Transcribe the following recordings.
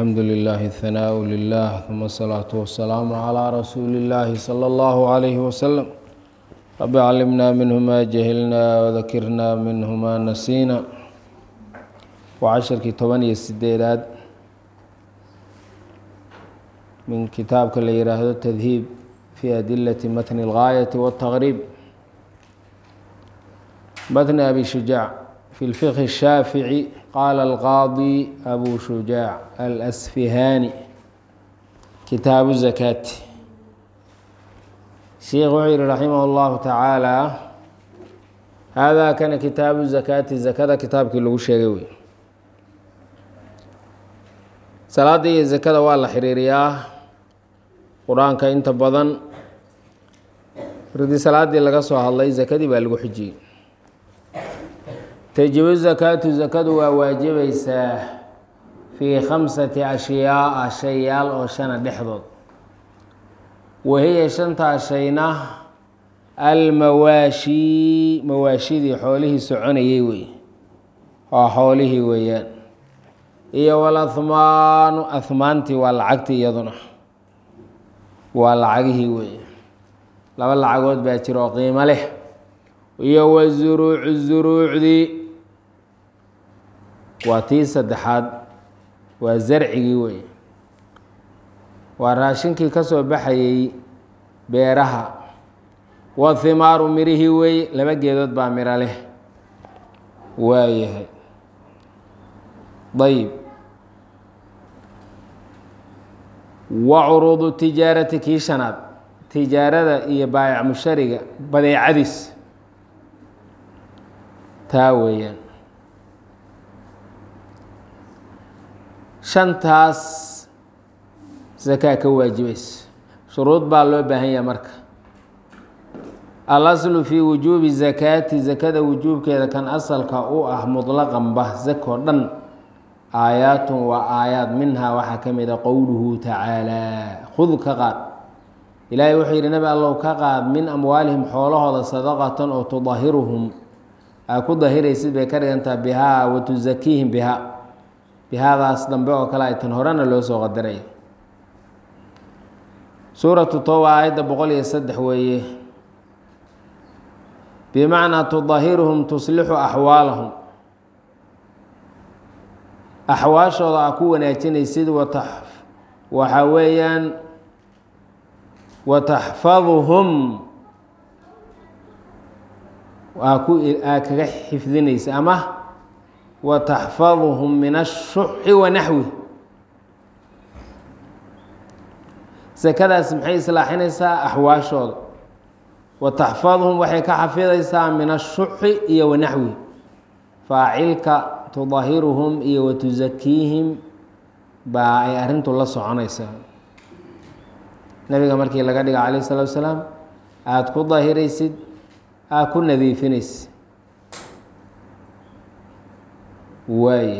الحمد لله الثناء لله ثم الصلاة والسلام على رسول الله صلى الله عليه وسلم رب علمنا منه ما جهلنا وذكرنا منه ما نسينا وعشرkii toban iyo sideedaad min kitaabka la yihaahdo تdhiib في أdiلة mتن الغاية والتغريب mتن أbي شhuجاع في الفقه الشhاaفعي qال القاضي أbو شhuجاع الأsفhاني kitaaب الزكاة sheikh wuxuu yihi رaحimه الlه taعaalى hada kana kitaabu زakاati zakada kitaabkii lagu sheegay wey salaada iyo zakada waa la xiriiriyaa qur-aanka inta badan markii salaadii laga soo hadlay zakadii baa lagu xijiyey tajibu zakaatu zakadu waa waajibaysaa fii khamsati ashyaaa shayaal oo shana dhexdood wahiya shantaa shayna almawaashi mawaashidii xoolihii soconayay wey waa xoolihii weeyaan iyo walahmaanu ahmaantii waa lacagtii iyaduna waa lacagihii wey laba lacagood baa jira oo qiimo leh iyo wazuruucu zuruucdii waa tii saddexaad waa zarcigii wey waa raashinkii ka soo baxayey beeraha wa himaaru mirihii wey laba geedood baa miro leh waayahay ayb wa curuudu tijaarati kii shanaad tijaarada iyo baayac mushariga badeecadiis taa weeyaan shantaas zakaa ka waajibaysa shuruud baa loo baahan yaha marka alaslu fii wujuubi zakaati zakada wujuubkeeda kan asalka u ah mutlaqanba zakoo dhan aayaatun waa aayaad minhaa waxaa ka mida qowluhu tacaalaa khud ka qaad ilaahay wuxuu yidhi nabi allow ka qaad min amwaalihim xoolahooda sadaqatan oo tudahiruhum aa ku dahiraysid bay ka dhigantaha bihaa wa tusakiihim bihaa bihaadaas dambe oo kale ay tan horena loo soo qadaray suuratu toba aayadda boqol iyo saddex weeye bimacnaa tudahiruhum tuslixu axwaalahum axwaashooda aa ku wanaajinaysid wata waxaa weeyaan wataxfaduhum aa ku aa kaga xifdinaysa ama wataxfaduhum min ashuxi wa naxwi sakadaas maxay islaaxinaysaa axwaashooda wataxfaduhum waxay ka xafidaysaa min ashuxi iyo wanaxwi faacilka tudahiruhum iyo watusakiihim baa ay arrintu la soconaysaa nabiga markii laga dhiga calayh salatu wasalaam aada ku dahiraysid aad ku nadiifinaysid waaye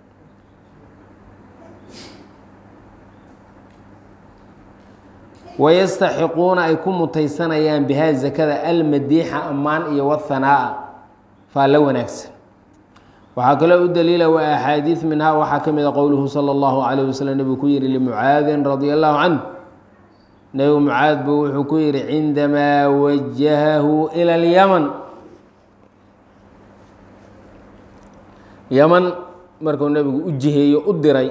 wayastaxiquuna ay ku mutaysanayaan bihaa zakada almadiixa ammaan iyo wahanaa'a faa la wanaagsan waxaa kaloo u daliila wa axaadiid minhaa waxaa ka mid a qowluhu sala allahu calayh waslm nebigu ku yihi limucaadin radia allahu canh nebigu mucaad buu wuxuu ku yihi cindamaa wajahahu ila alyaman yaman markuu nebigu u jiheeyo u diray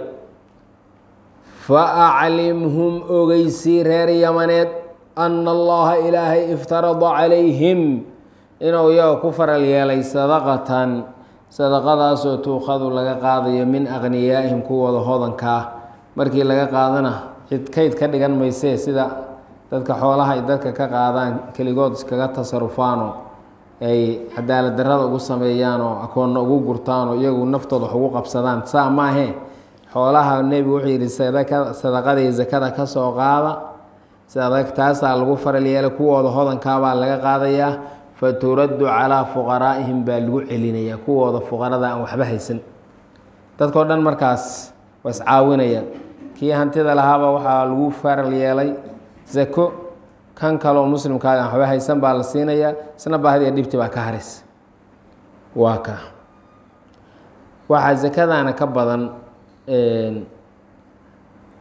faaclimhum ogeysii reer yamaneed ana allaha ilaahay iftarada calayhim inuu iyaga ku faral yeelay sadaqatan sadaqadaasoo tuukhadu laga qaadayo min aqniyaa'ihim kuwooda hodankaa markii laga qaadana cid kayd ka dhigan maysee sida dadka xoolaha ay dadka ka qaadaan keligood iskaga tasarufaanoo ay cadaalad darrada ugu sameeyaanoo akoonna ugu gurtaanoo iyagu naftooda wax ugu qabsadaan saa maahee xoolaha nebigu wuxuu yidhi sadaqadii zakada ka soo qaada taasaa lagu faral yeelay kuwooda hodankaabaa laga qaadayaa faturaddu calaa fuqaraa'ihim baa lagu celinayaa kuwooda fuqarada aan waxba haysan dadkao dhan markaas waa iscaawinayaan kii hantida lahaaba waxaa lagu faral yeelay zako kan kaloo muslimkaaga aan waxba haysan baa la siinayaa isna baahdiya dhibti baa ka haraysa waa ka waxaa zakadaana ka badan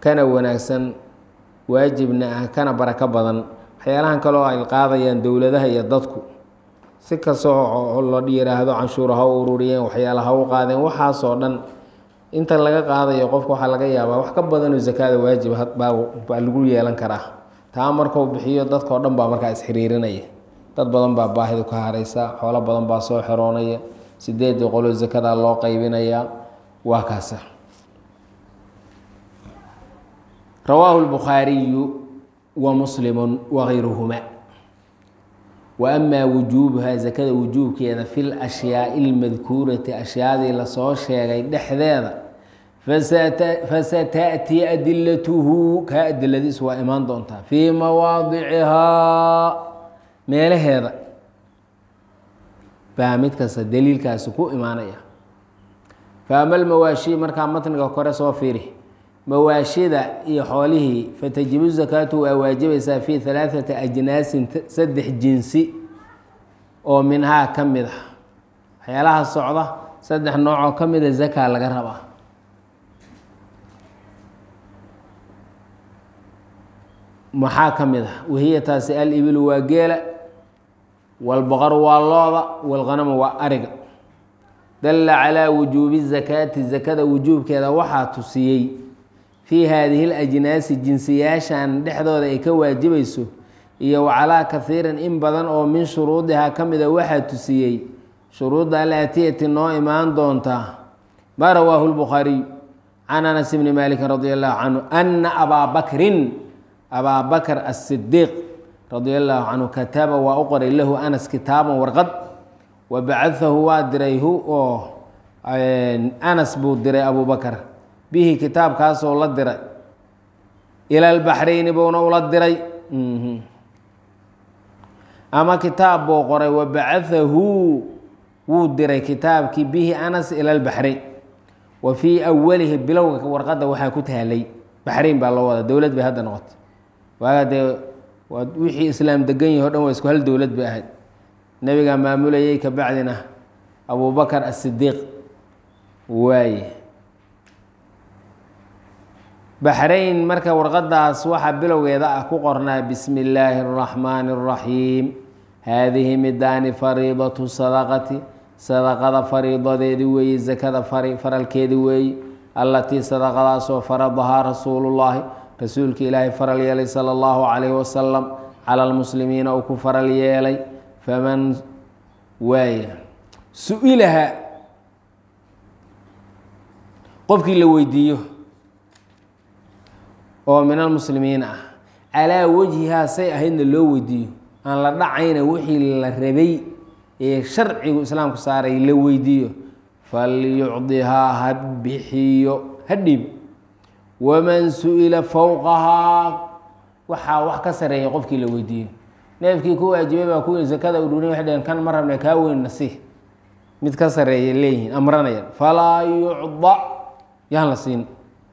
kana wanaagsan waajibna ah kana barako badan waxyaalahan kaleo ay qaadayaan dowladaha iyo dadku si kastoo la yiraahdo canshuura ha u ururiyeen waxyaala ha u qaadeen waxaasoo dhan inta laga qaadayo qofka waxaa laga yaabaa wax ka badanoo zakaada waajib baa lagu yeelan karaa taa markuu bixiyo dadkao dhan baa markaa isxiriirinaya dad badan baa baahidu ka haraysa xoolo badan baa soo xeroonaya sideedii qoloo zakada loo qaybinayaa waa kaasa rawaahu lbukhaariyu wa muslimu wagayruhuma wa amaa wujuubuhaa zakada wujuubkeeda fi lashyaai اlmadkuurati ashyaadii lasoo sheegay dhexdeeda fasataأtii adilatuhu kaa adiladiis waa imaan doontaa fii mawaadicihaa meelaheeda baa mid kasta daliilkaasi ku imaanaya faama lmawaashi markaa matniga kore soo fiiri mawaashida iyo xoolihii fatajibu zakaatu waa waajibaysaa fi halaaثati ajnaasin saddex jinsi oo minhaa ka mid ah waxyaalaha socda saddex noocoo ka mida zakaa laga rabaa maxaa ka mid ah wahiya taasi alibilu waa geela wاlbaqaru waa looda wاlghanamu waa ariga dalla calaa wujuubi zakaati zakada wujuubkeeda waxaa tusiyey fii haadihi اlajnaasi jinsiyaashan dhexdooda ay ka waajibayso iyo wacalaa kahiirin in badan oo min shuruudihaa ka mida waxaa tusiyey shuruudda alaatiyati noo imaan doontaa maa rawaahu lbukhaariyu can anas bni maalikin radi allahu canhu ana abaa bakrin abaa bakr asidiiq radia allahu canhu kataba waa u qoray lahu anas kitaaban warqad wa bacaahu waa diray hu oo anas buu diray abu bakr bihi kitaabkaasoo la diray ila lbaxrayni buuna ula diray ama kitaab buu qoray wa bacaahu wuu diray kitaabkii bihi anas ila lbaxrayn wa fii awalihi bilowga warqadda waxaa ku taalay baxrayn baa loo wadaa dowlad bay hadda noqotay waaga dee waa wixii islaam degan yahi o dhan waa isku hal dowlad bay ahayd nebigaa maamulayay ka bacdina abubakar asidiiq waaye baxrayn marka warqadaas waxaa bilowgeeda ah ku qornaa bismi illaahi اraxmaani اraxiim haadihi midaani fariidatu sadaqati sadaqada fariidadeedi weeye zakada faralkeedi weeye allatii sadaqadaasoo faradahaa rasuulullaahi rasuulka ilaahay faral yeelay sala allahu calayhi wasalam cala lmuslimiina uu ku faral yeelay faman waaya su-ilaha qofkii la weydiiyo oo min almuslimiina ah calaa wajhihaa say ahaydna loo weydiiyo aan la dhacayna wixii la rabay ee sharcigu islaamku saaray la weydiiyo falyucdihaa ha bixiyo ha dhiib waman su-ila fowqahaa waxaa wax ka sareeya qofkii la weydiiyo neefkii ku waajibay baa kuwii sakada udhurin waxay dhaheen kan ma rabna kaa weyn nasiih mid ka sareeya leeyihiin amranayaan falaa yucda yaan la siin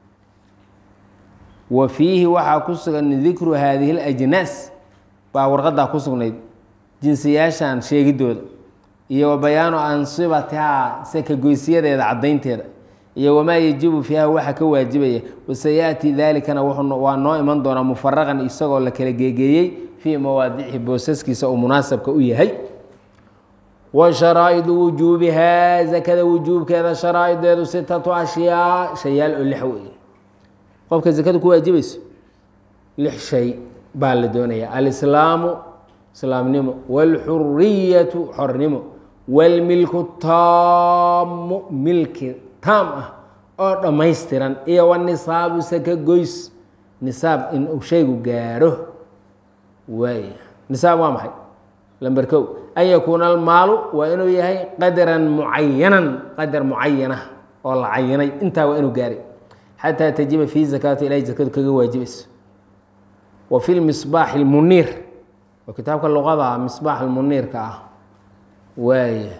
wa fiihi waxaa ku sugan dikru haadihi اlajnaas baa warqadaa ku sugnayd jinsiyaashan sheegidooda iyo wa bayaanu ansibatihaa sakagoysyadeeda caddaynteeda iyo wamaa yajibu fiiha waxa ka waajibaya wasayaati dalikana waa noo iman doonaa mufaraqan isagoo la kala geegeeyey fii mawaadicihi boosaskiisa uu munaasabka u yahay wa sharaa'idu wujuubihaa zakada wujuubkeeda sharaa'ideedu sitatu ashyaa shayaal oo lix weeye qofka zakada ku waajibayso lix shay baa la doonaya alislaamu islaamnimo wاlxuriyatu xornimo wاlmilku taamu milki taam ah oo dhammaystiran iyo wanisaabu saka goys nisaab in uu shaygu gaaro waay nisaab waa maxay lamber kow an yakuuna almaalu waa inuu yahay qadaran mucayanan qadar mucayana oo la cayinay intaa waa inuu gaaray xataa tajiba fii zakaati ilahay zakadu kaga waajibayso wa fi lmisbaax اlmuniir oo kitaabka luqada misbaax almuniirka ah waaya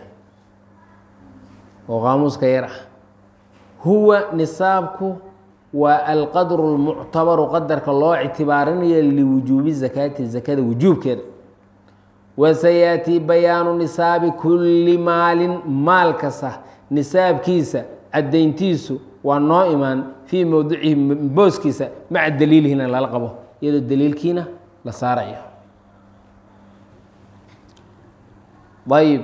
oo qaamuuska yar ah huwa nisaabku waa alqadru اlmuctabaru qadarka loo ictibaarinayo liwujuubi zakaati zakada wujuubkeeda wasayaati bayaanu nisaabi kulli maalin maal kasta nisaabkiisa caddayntiisu waa noo imaan fii mowdicihi booskiisa maca daliilihina lala qabo iyadoo daliilkiina la saarayo ayib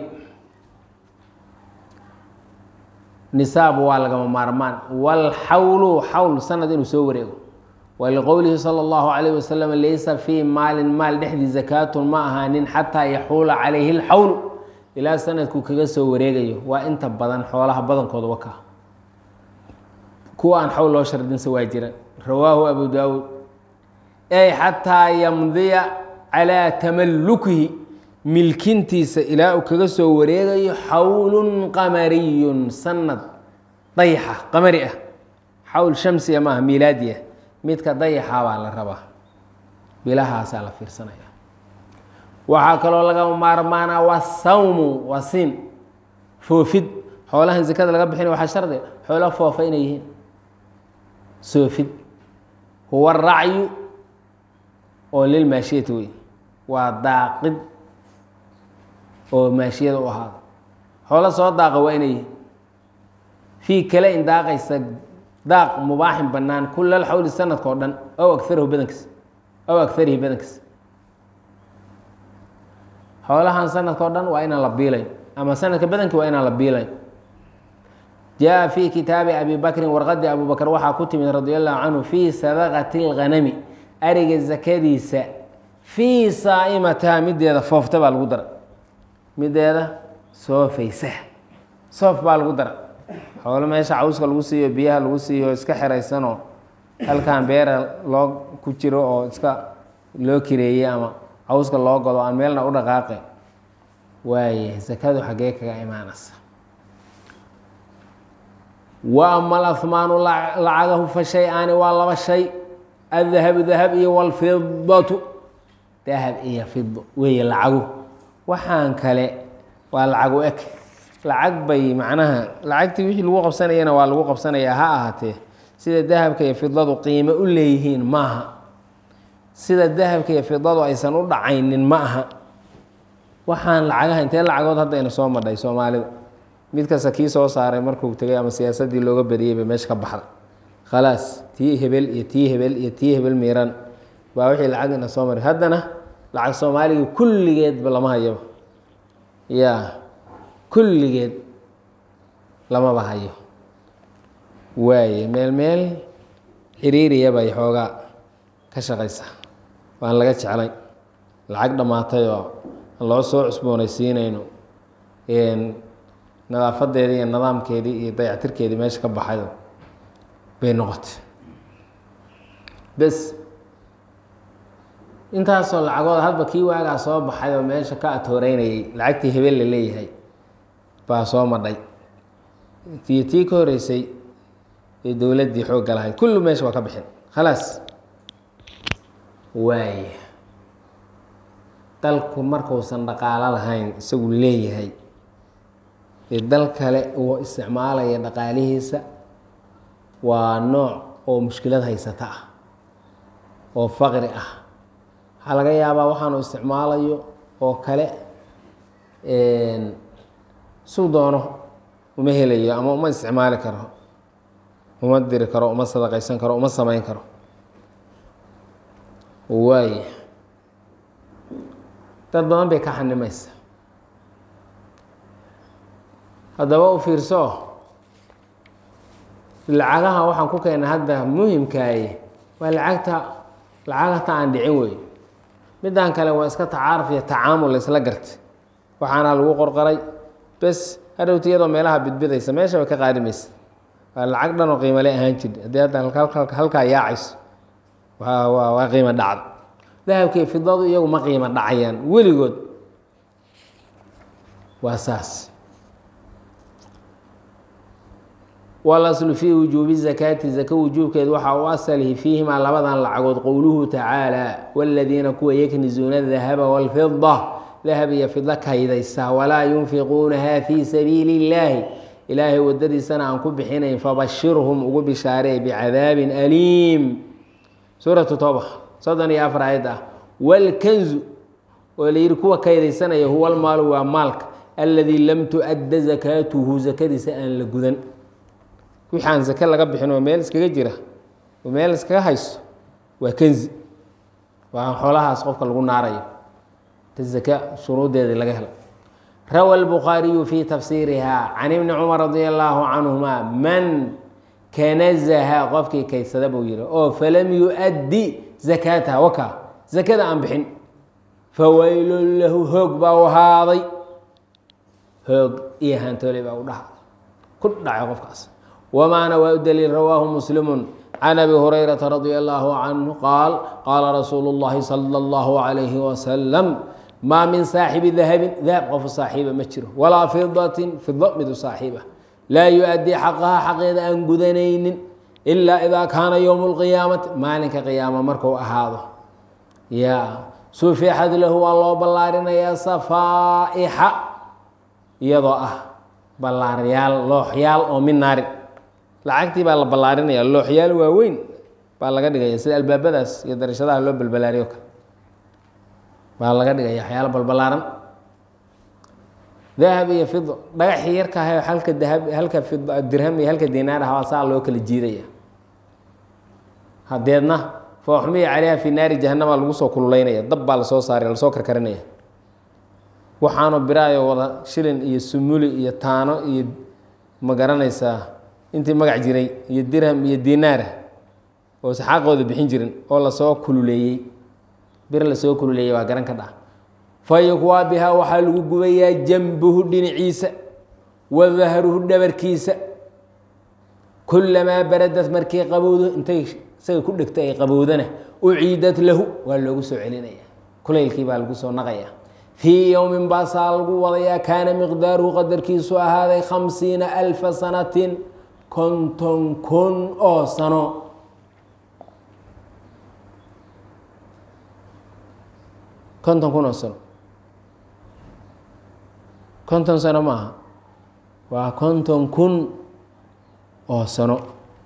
nisaab waa lagama maarmaan wاlxawlu xawl sanad inuu soo wareego waliqowlihi salى اllahu عalayh wasalam laysa fii maalin maal dhexdii zakaatun ma ahaanin xataa yaxuula calayhi اlxawl ilaa sanadku kaga soo wareegayo waa inta badan xoolaha badankooda waka kuwa aan xawl loo shardinsa waa jira rawaahu abu daawuud ay xataa yamdiya calىa tamalukihi milkintiisa ilaa uu kaga soo wareegayo xawlun qamariyun sanad dayaxa qamari ah xawl shamsiya maaha miilaadiya midka dayaxa baa la rabaa bilahaasaa la fiirsanaya waxaa kaloo laga maarmaanaa waa sawmu waa siin foofid xoolahan zakada laga bixinay waxaa shardiga xoolo foofa inay yihiin soofid huwa racyu oo lilmaashiyati wey waa daaqid oo maashiyada u ahaada xoolo soo daaqa waa inay yihiin fii kale in daaqaysa daaq mubaaxin bannaan kulal xawli sanadka oo dhan ow agarahu badankiis ow agarihi badankiis xoolahan sanadka o dhan waa inaan la biilayn ama sanadka badankii waa inaan la biilayn jaa fii kitaabi abi bakrin warqadii abu bakr waxaa ku timid radi allahu canhu fii sadaqati اlghanami ariga zakadiisa fii saa'imataha mideeda foofta baa lagu dara mideeda soofaysa soof baa lagu dara xoolo meesha cawska lagu siiyo biyaha lagu siiyo iska xeraysanoo halkan beera loo ku jiro oo iska loo kireeyey ama cawska loo godo aan meelna u dhaqaaqe waaye sakadu xaggee kaga imaanaysa wa ama alahmaanu lacagahu fa shay-aani waa laba shay addahabu dahab iyo walfidatu dahab iyo fido weeye lacagu waxaan kale waa lacagu eg lacag bay macnaha lacagtii wixii lagu qabsanayana waa lagu qabsanayaa ha ahaatee sida dahabka iyo fidadu qiimo u leeyihiin maaha sida dahabka iyo fidadu aysan u dhacaynin ma aha waxaan lacagaha intee lacagood haddayna soo madhay soomaalida mid kasta kii soo saaray markuu tegay ama siyaasadii looga badiyey bay meesha ka baxda khalaas tii hebel iyo tii hebel iyo tii hebel miiran baa wixii lacagina soo maray haddana lacag soomaaliga kulligeedba lama hayaba ya kulligeed lamaba hayo waaye meel meel xiriiriya bay xoogaa ka shaqaysa waan laga jeclay lacag dhammaatay oo aan loo soo cusboonaysiinayno nadaafadeedii iyo nidaamkeedii iyo dayactirkeedii meesha ka baxayo bay noqotay bes intaasoo lacagood hadba kii waagaa soo baxay oo meesha ka atooreynayay lacagtii hebel la leeyahay baa soo madhay iyo tii ka horeysay ee dowladdii xoogga lahayd kullu meesha waa ka bixin khalaas waaya dalku markuusan dhaqaalo lahayn isagu leeyahay ee dal kale uu isticmaalaya dhaqaalihiisa waa nooc oo mushkilad haysata ah oo faqri ah waxaa laga yaabaa waxaanu isticmaalayo oo kale suu doono uma helayo ama uma isticmaali karo uma diri karo uma sadaqaysan karo uma samayn karo waay dad badan bay ka xanimaysa haddaba u fiirso lacagaha waxaan ku keena hadda muhimkaaye waa lacagta lacagta aan dhicin wey middan kale waa iska tacaaruf iyo tacaamul la isla gartay waxaana lagu qorqoray bes hadhowta iyadoo meelaha bidbidaysa meesha bay ka qaadimaysa waa lacag dhan oo qiimale ahaan jir haddii hadda halkaa yaacayso waa waa waa qiimo dhacda dahabkii fidadu iyagu ma qiimo dhacayaan weligood waa saas walaslu fii wujuubi zakaati zaka wujuubkeed waxaa u asalihi fiihimaa labadan lacagood qowluhu tacaala wاladiina kuwa yaknizuuna dahaba wاlfida dahab iyo fidlo kaydaysa walaa yunfiquunaha fii sabiili اllaahi ilaahay wadadiisana aan ku bixinayn fabashirhum ugu bishaaree bicadaabin aliim suuratu tooba soddon iyo afar ayad ah wاlkanzu oo la yihi kuwa kaydaysanaya huwa lmaalu waa maalka aladii lam tu-adda zakaatuhu zakadiisa aan la gudan wixii aan sake laga bixin oo meel iskaga jira oo meel iskaga haysto waa kenzi waa xoolahaas qofka lagu naarayo ta zaka shuruuddeedii laga helo rawa albukhaariyu fi tafsiiriha can ibni cumar radia allaahu canhuma man kanazaha qofkii kaysada buu yihi oo falam yu-addi zakaataha waka zakada aan bixin fawaylun lahu hoog baa u ahaaday hoog iyo hantooley baa u dhaha ku dhacay qofkaas wamaana waa u daliil rawaahu muslimu can abi hurayrata radia allaahu canhu qaal qaala rasuulu اllahi sala اllahu calayhi wasalam maa min saaxibi dahabin dahab qofu saaxiiba ma jiro walaa fidatin fido midu saaxiiba laa yu-addii xaqaha xaqeeda aan gudanaynin ilaa idaa kaana yowmu lqiyaamati maalinka qiyaama marku ahaado ya sufixad lahu waa loo ballaarinayaa safaa'ixa iyadoo ah ballaaryaal looxyaal oo min naarin lacagtii baa la ballaarinaya looxyaal waaweyn baa laga dhigaya sida albaabadaas iyo darashadaha loo balbalaariyo kale baa laga dhigaya waxyaalo balbalaaran dahab iyo fido dhagaxii yarka ahay halka dahab halka fid dirham iyo halka dinaar ah waa saa loo kala jiidaya hadeedna fooxmiya caleyha fi naari jahanama lagu soo kululeynaya dab baa lasoo saaray lasoo karkarinaya waxaanu biraayo wada shilin iyo sumuli iyo taano iyo ma garanaysaa intii magac jiray iyo dirham iyo dinaara oo saxaaqooda bixin jirin oo lasoo kululeeyey bir lasoo kululeeyey waa garan ka dha fayukwaa bihaa waxaa lagu gubayaa jambuhu dhinaciisa wa dahruhu dhabarkiisa kulamaa baradad markii qabowdo intay isaga ku dhegto ay qabowdana uciidat lahu waa loogu soo celinaya kulaylkii baa lagu soo naqaya fii yowmin baasaa lagu wadayaa kaana miqdaaruhu qadarkiisu ahaaday khamsiina alfa sanatin konton kun oo sano konton kun oo sano konton sano maaha waa konton kun oo sano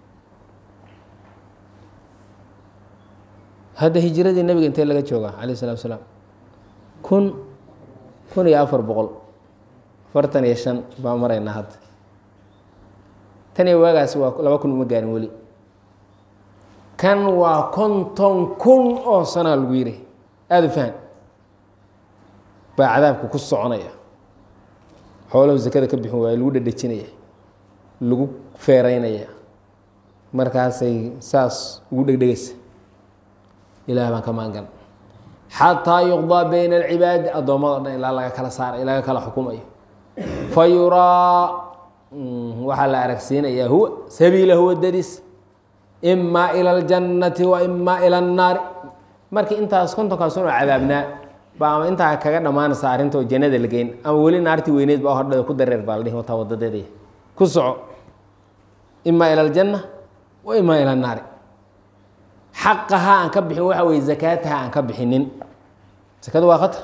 hadda hijiradii nebiga intee laga joogaa calayh isalatu salaam kun kun iyo afar boqol afartan iyo shan baa maraynaa hadda tan iyo waagaasi waa laba kun uma gaarin weli kan waa konton kun oo sanaa lagu yidhi aada u fahan baa cadaabka ku soconaya xoolahu sakada ka bixin waaya lagu dhadhejinaya lagu feereynaya markaasay saas ugu dhegdhegaysa ilaah baan ka maangan xataa yuqdaa bayna alcibaadi addoommada dhan ilaa laga kala saaray laga kala xukumayo fa yuraa waxaa la aragsiinayaa huwa sabiilahu wadadiis imaa ila aljannati wa imaa ila annaari markii intaas kontonkaas unoo cadaabnaa ba ama intaa kaga dhammaanaysa arrinta oo jannada la geyn ama weli naartii weyneed baa hordhada ku dareer baa la dhihi wataa wadadeedaya ku soco imaa ila aljanna wa imaa ila annaari xaqaha aan ka bixin waxa weye zakaataha aan ka bixinin sakadu waa khatar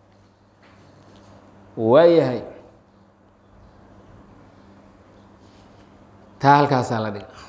waayahay taa halkaasaa la dhiga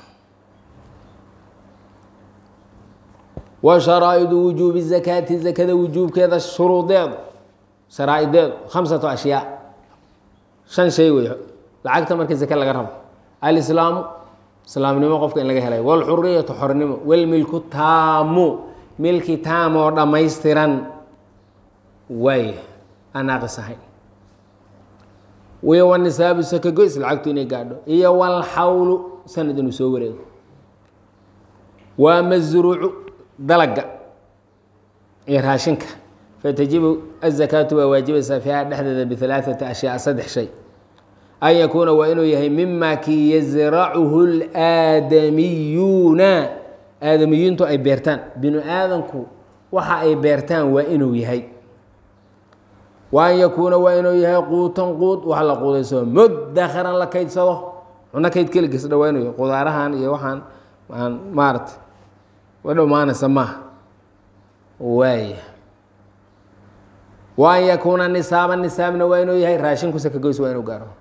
wa sharaa'idu wujuubi zakaati zakada wujuubkeeda shuruudeedu sharaa'ideedu khamsatu ashyaa shan shay wey lacagta markii zake laga rabo alislaamu islaamnimo qofka in laga helay wاlxuriyatu xornimo wاlmilku taamu milki taam oo dhammaystiran waay aan naaqis ahayn iyo wanisaabu sakagoys lacagtu inay gaadho iyo wاlxawlu sanad inuu soo wareego waa masruucu dalaga iyo raashinka fatajibu azakaatu waa waajibaysaa fiiha dhexdeeda bialaaثati ashyaa saddex shay an yakuuna waa inuu yahay mima kii yasracuhu اlaadamiyuuna aadamiyintu ay beertaan binu aadanku waxa ay beertaan waa inuu yahay wa an yakuuna waa inuu yahay quutan quud wax la quudayso mudakharan la kaydsado cuno kayd keligiisdha waa inuu yahay qudaarahan iyo waxaan aan maarata wa dhomaanaysa maaha waaya wa an yakuuna nisaaba nisaabna waa inuu yahay raashinku sakagoys waa inuu gaaro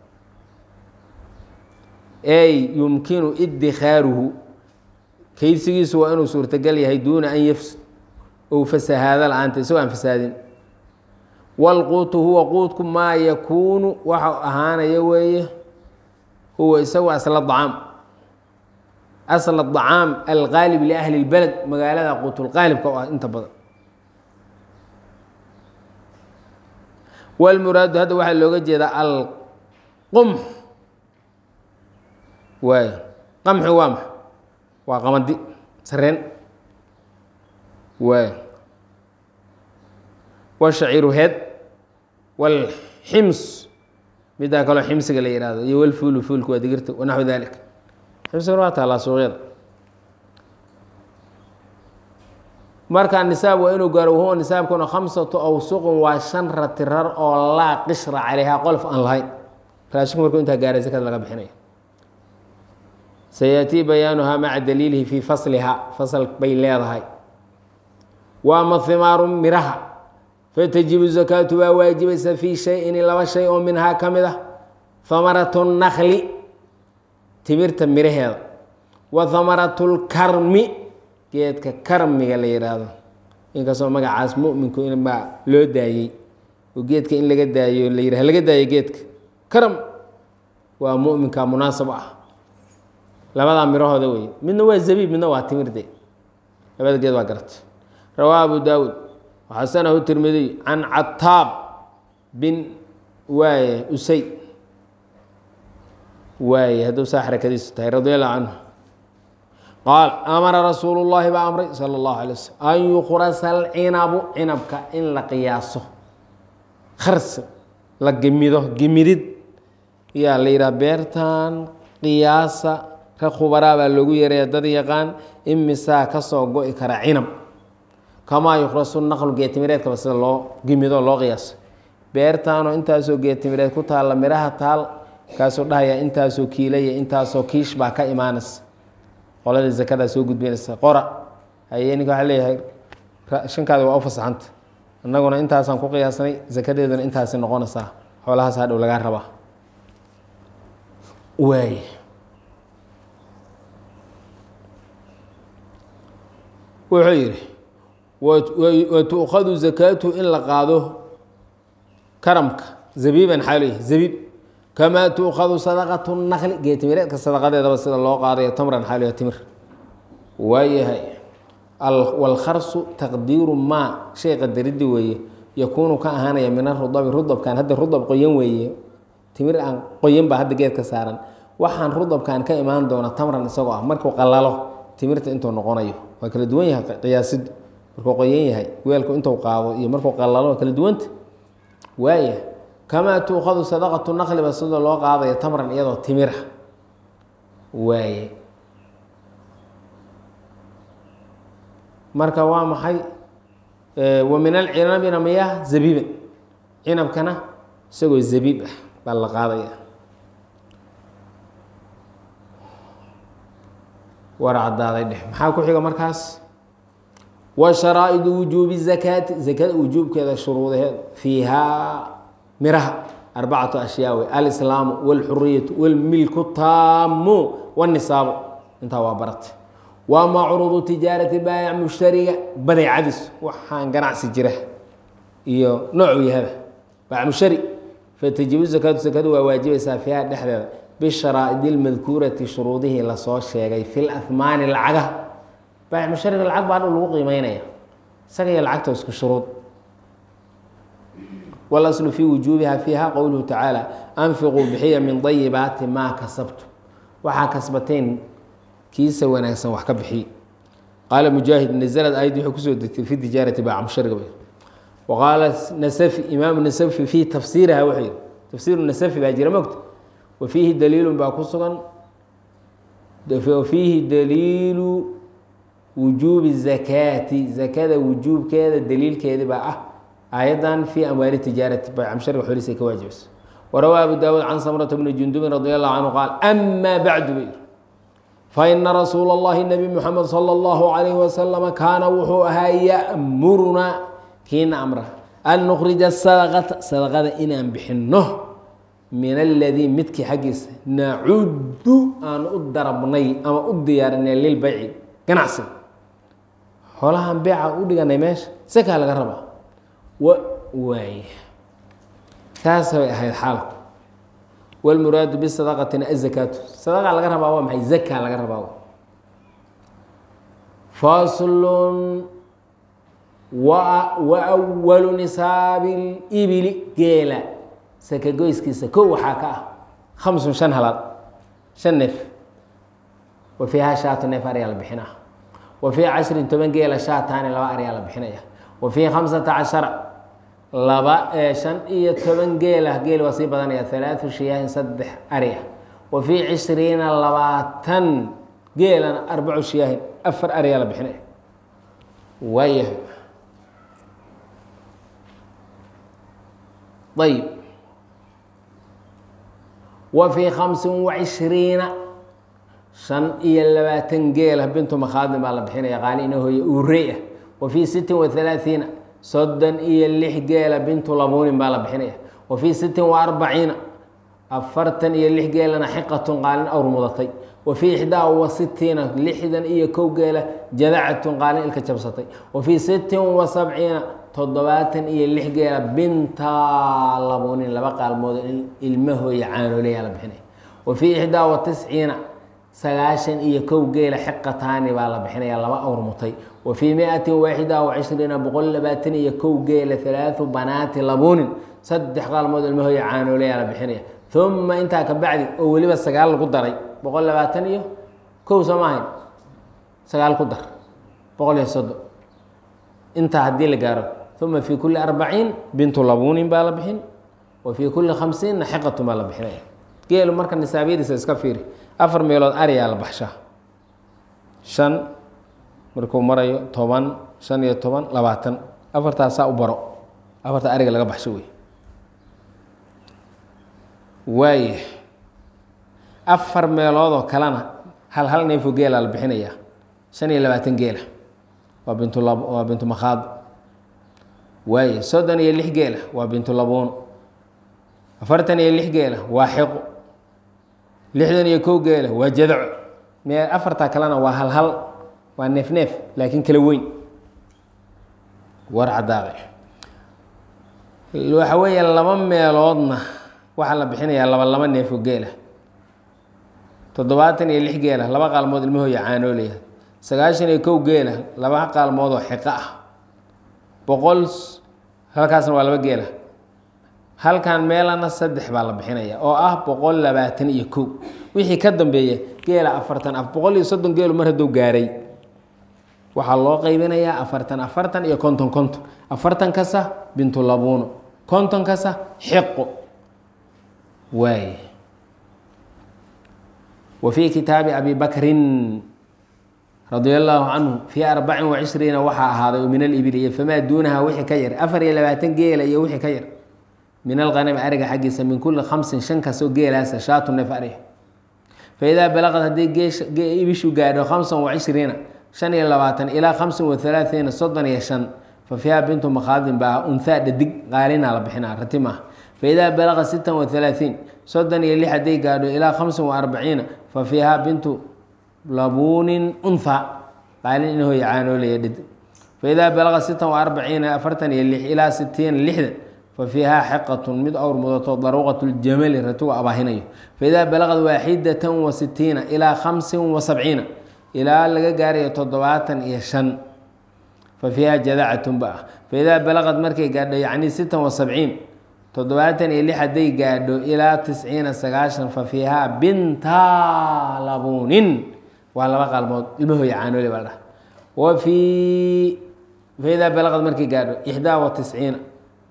ey yumkinu idikaaruhu kaydsigiisu waa inuu suurtagal yahay duuna an yafs ou fasahaado la-aanta isagoo aan fasaadin wاlquutu huwa quudku maa yakuunu waxa ahaanaya weeye huwa isagu asla dacaam asl acaam alqaalib liahli اlbeled magaalada quutulqaalibka oo ah inta badan wlmuraadu hadda waxaa looga jeedaa alqumx waay qamxi waa maxa waa qamadi sareen waay washaciiru heed wاlxims midaa kaloo ximsiga la yihahdo iyo wlfuulu fuulku waa digirta wanaxwu dalik ximsigana waa taalaa suuqyada markaa nisaab waa inuu gaaro wahuwa nisaabkuna khamsatu awsuqun waa shan ratirar oo laa qishra calayhaa qolof aan lahayn raashinku markuu intaa gaaray sakada laga bixinaya sayaatii bayaanuhaa maca daliilihi fii fasliha fasal bay leedahay wa ama himaaru miraha fatajibu zakaatu waa waajibaysa fii shayin laba shay oo minhaa ka mid ah hamaratu nakli timirta miraheeda wa hamaratu lkarmi geedka karmiga la yihaahdo inkastoo magacaas muminku inbaa loo daayey oo geedka in laga daayo la yihah laga daayo geedka karm waa muminka munaasab ah labadaa mirahooda wey midna waa zabiib midna waa timirde labada geed waa garata rawaa abu daawuud waxasanahu tirmidiy can cataab bin waaye usay waaye hadduu saa xarakadiisu tahay radi allahu canhu qaal amara rasuulu llaahi baa amray sala allahu alay waslm an yukrasa alcinabu cinabka in la qiyaaso kharsi la gemido gemidid yaa la yidhaha beertan qiyaasa ka khubaraa baa loogu yeeraya dad yaqaan imisaa kasoo go-i kara cinab kamaa yukrasu naqlu geetimireedkaba sida loo gemido loo qiyaaso beertaanoo intaasoo geetimireed ku taalla miraha taal kaasuu dhahaya intaasoo kiilaya intaasoo kiish baa ka imaanaysa qolada zakadaa soo gudbinaysa qora haye ninka waxaa leeyahay shankaada waa u fasaxanta annaguna intaasaan ku qiyaasnay zakadeeduna intaasi noqonaysaa xoolahaas hadhow lagaa rabaa waay wuxuu yidhi wa tu'khadu zakaatu in la qaado karamka zabiiban xaalo yahay zabiib kamaa tuukhadu sadaqatu nakli geetimireedka sadaqadeedaba sida loo qaadayo tamran xaaliya timir waayahay walkharsu taqdiiru maa shay qadariddi weeye yakuunu ka ahaanaya min arudabi rudabkan hadda rudab qoyan weeye timir aan qoyan baa hadda geedka saaran waxaan rudabkan ka imaan doona tamran isagoo ah markuu qalalo timirta intuu noqonayo waa kala duwan yahay qiyaasiddu markuu qoyan yahay weelku intuu qaado iyo markuu qalalo waa kala duwanta waaya kamaa tuukhadu sadaqatu naqliba sida loo qaadayo tamran iyadoo timira waaye marka waa maxay wa min alcinabina miyaa zabiiban cinabkana isagoo zabiib ah baa la qaadaya war caddaaday dheh maxaa ku xiga markaas wa sharaa'idu wujuubi zakaati zakada wujuubkeeda shuruudaheed fiihaa miraha arbacatu ashyaa wey alislaamu walxuriyatu walmilku taamu wاnisaabu intaa waa barata waa macruudu tijaarati baayac mushtariga badeecadiis waxaan ganacsi jira iyo noocuu yahaba baayac mushtari fatajibu zakaatu zakadu waa waajibaysaa fiiha dhexdeeda bisharaa'id اlmadkuurati shuruudihii lasoo sheegay fi lahmaani lacagaha baayac mushtariga lacag baa dhow lagu qiimeynaya isaga iyo lacagta isku shuruud wاlaslu fii wujuubiha fiiha qowluhu tacaala anfiquu bixiya min dayibaati maa kasabtu waxaa kasbateen kiisa wanaagsan wax ka bixiy qaala mujaahid nazlad ayaddi wuxuu kusoo degtay fi tijaarati baaca mushariga bay wa qaala nasafi imaamu nasafi fii tafsiiriha wuxuu yihi tafsiiru nasafi baa jira mogta wa fiihi daliilun baa ku sugan wa fiihi daliilu wujuubi zakaati zakada wujuubkeeda daliilkeedi baa ah aayaddan fii amwaali tijaarati bacamshariga xoolihiisa ay ka waajibayso warawaa abu daawuud can samrata bni jundubin radi allahu canhu qaal amaa bacdu bay faina rasuula اllahi nebi muxamed salى اllahu calayhi wasalama kaana wuxuu ahaa ya'murunaa kiina amra an nukhrija sadaqata sadaqada inaan bixinno min aladii midkii xaggiisa nacudu aan u darabnay ama u diyaarinay lilbayci ganacsiga xoolahaan beeca u dhiganay meesha sakaa laga rabaa waay taas bay ahayd xaalku wاlmuraadu bisadaqatina azakaatu sadaqa laga rabaa waa maxay zaka laga rabaa faslun wa awalu nisaabi libili geela sakagoyskiisa kow waxaa ka ah khamsun shan halaad shan neef wa fiiha shaatu neef aryaa la bixinaa wa fii cashrin toban geela shaataani laba aryaa la bixinaya wa fii khamsata cashara laba shan iyo toban geela geel waa sii badanaya halaatu shiyaahin saddex ari ah wa fii cishriina labaatan geelana arbacu shiyaahin afar ariyaa la bixinaya waayahay ayb wa fii khamsin wacishriina shan iyo labaatan geela bintu makhaadin baa la bixinaya qaali ina hooye uurey ah wa fii sittin wa halaathiina soddon iyo lix geela bintu labuunin baa la bixinaya wa fii sittin wa arbaciina afartan iyo lix geelana xiqatun qaalin awr mudatay wa fii ixdaa wa sitiina lixdan iyo kow geela jadacatun qaalin ilka jabsatay wa fii sittin wa sabciina toddobaatan iyo lix geela bintaa labuunin laba qaalmood ilmahooya caanoolayaa la bixinaya wa fii ixdaa wa tisciina sagaashan iyo kow geela xiqataani baa la bixinaya laba awr mutay wa fii miatin waaxida wa cishriina boqol labaatan iyo kow geela halaatu banaati labuunin saddex qaalmood ilmahooya caanoolayaa la bixinaya uma intaa ka bacdi oo weliba sagaal lagu daray boqol labaatan iyo kow soo maahayn sagaal ku dar boqol iyo soddon intaa haddii la gaaro uma fii kulli arbaciin bintu labuunin baa la bixin wa fii kulli khamsiinna xiqatun baa la bixinaya geelu marka nisaabyadiisa iska fiiri afar meelood ariyaa la baxshaa shan markuu marayo toban shan iyo toban labaatan afartaasaa u baro afarta ariga laga baxsho wey waaya afar meeloodoo kalena hal hal neefoo geelaa la bixinayaa shan iyo labaatan geela waa bintu lab waa bintu makhaad waaye soddon iyo lix geela waa bintu labuun afartan iyo lix geela waa xiqo lixdan iyo kow geela waa jadaco mee afartaa kalena waa hal hal waa neef neef laakiin kala weyn war cadaaqe waxa weeye laba meeloodna waxaa la bixinayaa laba laba neef oo geela toddobaatan iyo lix geela laba qaalmood ilmahooya caanoolaya sagaashan iyo kow geela laba qaalmood oo xiqo ah boqol halkaasna waa laba geela halkan meelana saddex baa la bixinaya oo ah boqol labaatan iyo kow wixii ka dambeeya geela afartan boqol iyo soddon geelu mar hadduu gaaray waxaa loo qaybinayaa afartan afartan iyo konton konton afartan kasa bintu labuuno konton kasa xiqo waay wa fii kitaabi abi bakrin radia allaahu canhu fii arbacin wa cishriina waxaa ahaaday oo min alibili iyo famaa duunaha wixii ka yar afar iyo labaatan geela iyo wixii ka yar min alqanami ariga xaggiisa min kulli khamsin shan kasoo geelaasa shaatu neef ariga faidaa balaqad haddii ibishu gaadho khamsan wa cishriina shan iyo labaatan ilaa khamsin wa halaaiina soddon iyo shan fa fiiha bintu makhaadin baa unhaa dhadig qaalina la bixinaa rati maaha faidaa balaqa sittan wa halaaثiin soddon iyo lix hadday gaadho ilaa khamsin wa arbaciina fa fiiha bintu labuunin unha qaalin in hooya caanoolaya dhadig faidaa balaqa sittan wa arbaciina afartan iyo lix ilaa sitiina lixdan fa fiihaa xiqatun mid awr mudato daruuqat ljamali ratigu abaahinayo faidaa balaqad waaxidatan wa sitiina ilaa khamsin wa sabciina ilaa laga gaarayo toddobaatan iyo shan fa fiiha jadacatun ba ah faidaa balaqad markay gaadho yacni sittan wa sabciin toddobaatan iyo lix hadday gaadho ilaa tisciina sagaashan fa fiihaa binta labuunin waa laba qaalmood ilmahooya caanoole baa la dhaha wa fii faidaa balaqad markay gaadho ixdaa wa tisciina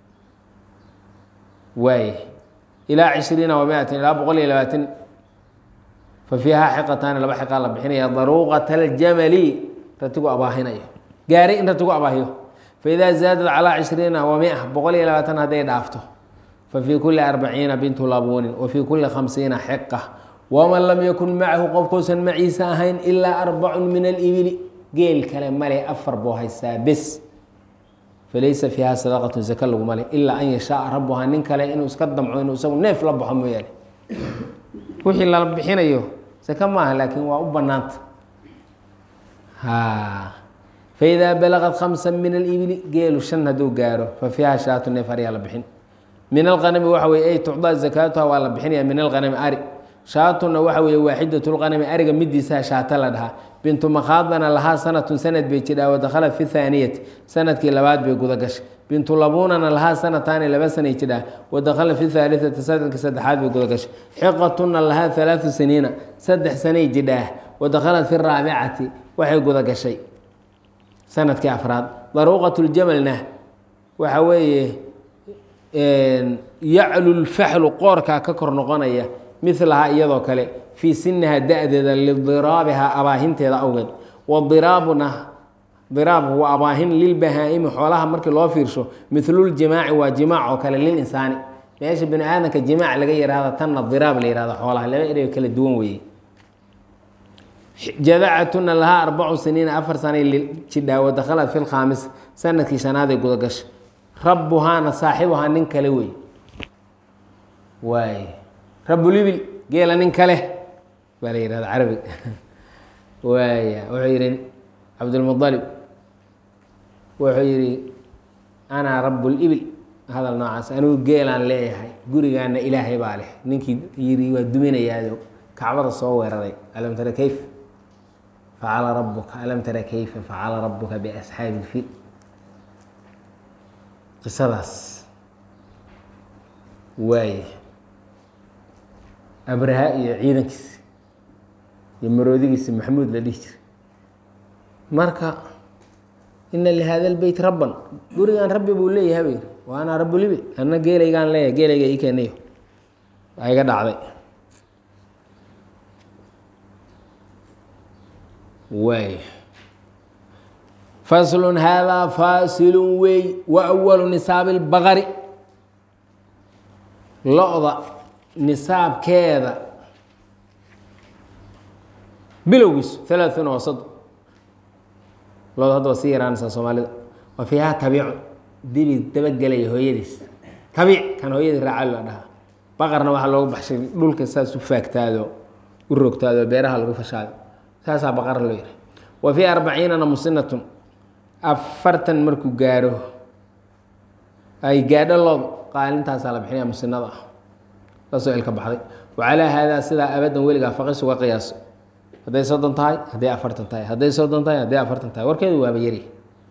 waay ilaa cishriina wa miatin ilaa boqol iyo labaatan fa fiihaa xiqataani laba xiqaa la bixinaya daruuqata aljamali ratigu abaahinayo gaaray in ratigu abaahiyo faidaa zaadad calaa cishriina wa mia boqol iyo labaatan hadday dhaafto fa fii kulli arbaciina bintu labuunin wa fii kulli khamsiina xiqa waman lam yakun macahu qofkuusan maciisa ahayn ilaa arbacun min alibili geel kale male afar buu haystaa bes falaysa fiiha sadaqatu zaka laguma le ilaa an yashaaa rabuhaa nin kale inuu iska damco inuu isagu neef la baxo mooyaane wixii lala bixinayo saka maaha laakiin waa u banaanta faidaa balaqad khamsa min alibili geelu shan hadduu gaaro fa fiiha shaatu neef ariyaa la bixin min alqanami waxa weye ay tucdaa zakaatuha waa la bixinaya min alqanami ari shaatuna waxa weeye waaxidatulqanami ariga midiisaa shaata la dhahaa bintu makhaadana lahaa sanatun sanad bay jidhaa wadakhalat fi thaaniyati sanadkii labaad bay guda gashay bintu labuunana lahaa sanataani laba sanay jidhaa wadakhalat fi thaalitati sanadkii saddexaad bay guda gashay xiqatuna lahaa halaatu saniina saddex sanay jidhaa wadakhalat fi raabicati waxay guda gashay sanadkii afraad daruuqatuljamalna waxa weeye yaclu lfaxlu qoorkaa ka kor noqonaya milahaa iyadoo kale fii siniha da-deeda lidiraabihaa abaahinteeda awgeed wadiraabuna diraabku waa abaahin lilbahaa-imi xoolaha markii loo fiirsho miluljimaaci waa jimaac oo kale lilinsaani meesha bini aadamka jimaac laga yihahda tanna diraab la yihahdo xoolaha laba erey kala duwan weeye jadacatuna lahaa arbacu saniina afar sanay jidhaa wadakhalat fi lkhaamis sanadkii shanaaday gudagasha rabbuhaana saaxibuhaa nin kale wey waay rabulibil geela nin kale baa la yihahda carabiga waaya wuxuu yihi cabdulmualib wuxuu yihi anaa rabulibil hadal noocaas anigu geelaan leeyahay gurigaana ilaahay baa leh ninkii yiri waa duminayaado kacbada soo weeraray alam tara kayf facala rabuka alam tara kayfa facala rabuka biasxaabi ilfil qisadaas waaya abraha iyo ciidankiisi iyo maroodigiisi maxamuud la dhihi jiray marka ina lihada lbeyt rabban gurigan rabbi buu leeyahay ba yiri wa anaa rabulibil anna geelaygaan leeyahay geelayga ii keenayo waa iga dhacday waay faslun haadaa faasilun wey wa awalu nisaabi lbaqari lo-da nisaabkeeda bilowgiisu halaaثuuna waa soddon loda hadda waa sii yaraanaysaa soomaalida wa fiihaa tabiicun dibi dabagelaya hooyadiis tabiic kan hooyadii raacal la dhahaa baqarna waxaa loogu baxshay dhulka saas u faagtaado u rogtaado beeraha lagu fashaado saasaa baqara loo yihi wa fii arbaciinana musinatun afartan markuu gaaro ay gaadho loodu qaalintaasaa la bixinaya musinada ah lasoo ilka baxday wacalaa haadaa sidaa abadan weligaa faqis uga qiyaaso hadday soddon tahay hadday afartan tahay hadday soddon tahay hadday afartan tahay warkeedu waaba yari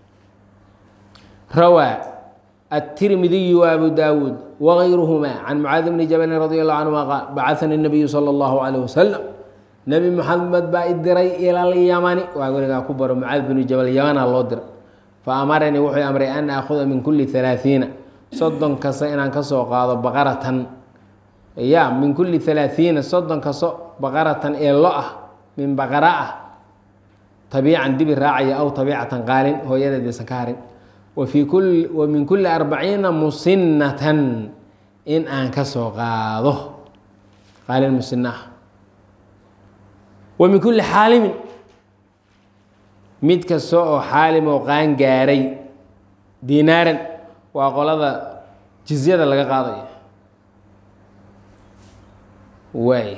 rawaa التirmidiyu وabu dawuud وغayruهma can mucaadi bni jabali radi allahu canهuma qaal bacanii الnabiyu salى اllahu عalيه waslm nebi moxamed baa i diray ila lyamani waa weligaa ku baro mucaad binu jabal yamana loo diray fa amaranii wuxuu amray an aakhuda min kuli ثalaaثiina soddon kasta inaan kasoo qaado baqaratan ya min kuli ثalaaثiina soddon kasto baqaratan ee lo ah min baqara ah tabiican dibi raacaya aw tabiicatan qaalin hooyadeed baysan ka harin wafii kuli wa min kuli arbaciina musinatan in aan kasoo qaado qaalin musina ah wa min kuli xaalimin mid kasta oo xaalim oo qaan gaaray dinaaran waa qolada jizyada laga qaadaya waay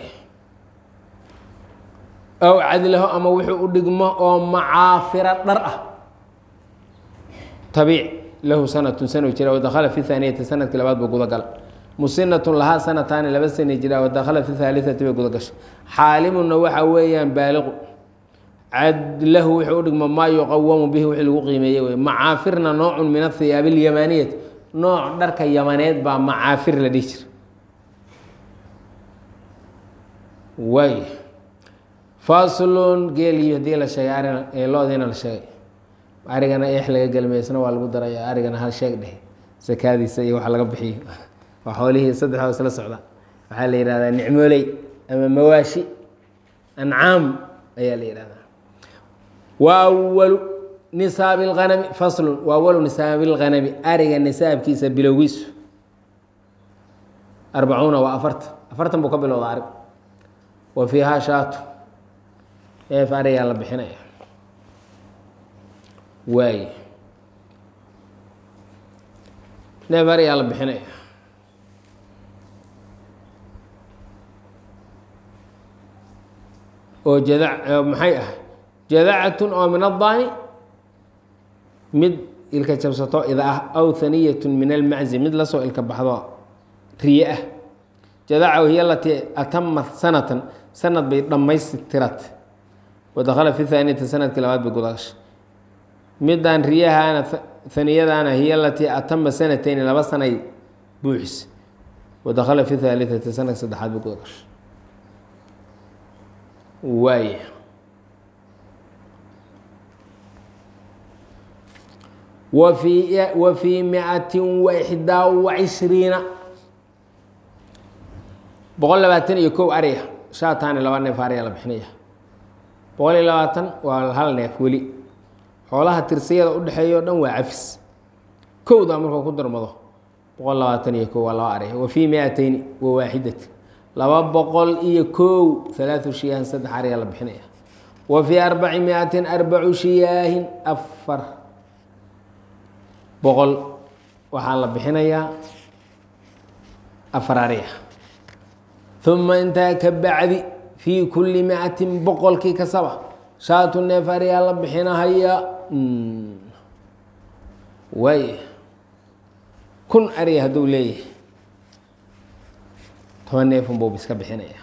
aw cadlaho ama wuxuu u dhigmo oo macaafira dhar ah tabiic lahu sanatun sano jira wadakhala fi haaniyati sanadkii labaad buu guda gala musinatun lahaa sanataani laba sana jira wadakhala fi haaliati bay guda gashay xaalimuna waxa weeyaan baaliqu cadlahu wuxuu u dhigmo maa yuqawamu bihi wixii lagu qiimeeye wey macaafirna noocun min athiyaabi alyamaniyati nooc dharka yamaneed baa macaafir la dhihi jira waay faslun geeliyo haddii la sheegay arina ee loodiina la sheegay arigana eex laga gelmaysna waa lagu daraya arigana hal sheeg dheh sakaadiisa iyo waxa laga bixiyo waa xoolihii saddexdoo isla socda waxaa la yihahdaa nicmooley ama mawaashi ancaam ayaa la yihahdaa wa awalu nisaabi اlganami faslun wa awalu nisaabi اlganami ariga nisaabkiisa bilowgiisu arbacuuna waa afartan afartan buu ka bilowda arig wa fiihaa shaatu eef arigaa la bixinaya waay neef arigaa la bixinaya oo jada maxay ah jadacatun oo min addaani mid ilka jabsato ida ah aw haniyatun min almaczi mid lasoo ilka baxdo riye ah jadacahu hiya alatii atamat sanatan sanad bay dhammaystirat wadakhala fi haaniyati sanadkii labaad bay gudagashay midaan riyahaana haniyadaana hiya alatii atama sanatayni laba sanay buuxis wadakhala fi haaliati sanadka saddexaad bay gudagashay waaya wafii wa fii micatin waxdaa wacishriina boqol labaatan iyo kow ariya shaataani laba neef ariya la bixinaya boqol iyo labaatan waa hal neef weli xoolaha tirsiyada udhexeeya o dhan waa cafis kowdaa markuu ku darmado boqol labaatan iyo kow waa laba ariya wa fii miatayni wa waaxidati laba boqol iyo kow halaatu shiyaahin saddex ariya la bixinaya wa fii arbaci miatin arbacu shiyaahin afar boqol waxaa la bixinayaa afar ariya uma intaa ka bacdi fii kulli micatin boqolkii kasaba shaatu neef ariyaa la bixinahaya waay kun ariya hadduu leeyahay toban neefun buu iska bixinaya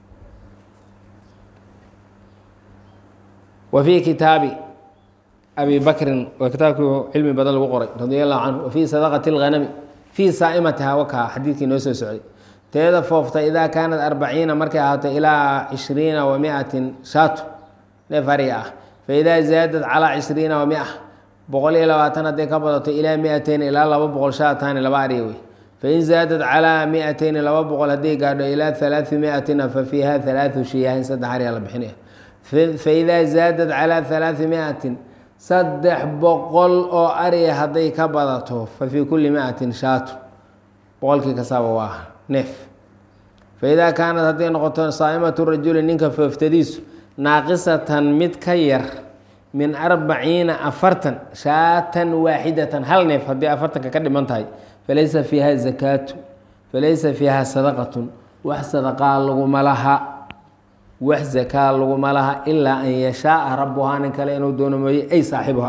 wa fii kitaabi abi bakrin waa kitaabkii cilmi badan lagu qoray radi allahu canhu wa fii sadaqati اlghanami fii saa'imatiha wakaa xadiidkii noo soo socday teeda foofta idaa kaanat arbaciina markay ahaato ilaa cishriina wa miatin shaato neef ariga ah faidaa zaadad calaa cishriina wa mia boqol iyo labaatan hadday ka badato ilaa miateyn ilaa laba boqol shaataani laba ariga wey fain zaadad calaa miateyni laba boqol hadday gaadho ilaa halaai miatina fa fiiha halaatu shiyaahin saddex ariga la bixinaya faidaa zaadad calaa halaai miatin saddex boqol oo ariya hadday ka badato fa fii kulli miatin shaato boqolkii kasaaba waa neef faidaa kaanad hadday noqoto saa'imatu rajuli ninka fooftadiisu naaqisatan mid ka yar min arbaciina afartan shaatan waaxidatan hal neef haddii afartanka ka dhiman tahay falaysa fiiha zakaatu falaysa fiiha sadaqatun wax sadaqaa laguma laha wax zakaa laguma laha ilaa an yashaaa rabuhaa nin kale inuu doono mooye ay saaxibuha